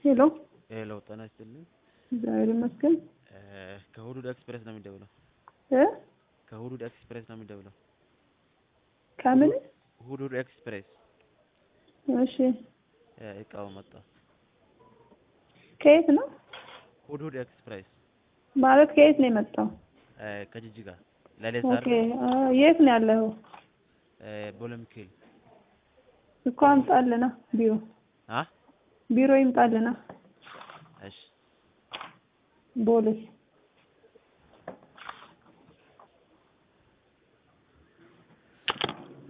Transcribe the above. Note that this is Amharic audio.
ሄሎ ሄሎ ጤና ይስጥልኝ። እግዚአብሔር ይመስገን እ ከሁዱድ ኤክስፕሬስ ነው የሚደውለው። እ ከሁዱድ ኤክስፕሬስ ነው የሚደውለው። ከምን ሁዱድ ኤክስፕሬስ እሺ እ እቃው መጣ። ከየት ነው ሁዱድ ኤክስፕሬስ ማለት ከየት ነው የመጣው እ ከጅጅጋ ለሌሳር ኦኬ አ፣ የት ነው ያለኸው እ ቦለምኬል እኮ አምጣልና ቢሮ አ ቢሮ ይምጣልና እሺ ቦሌ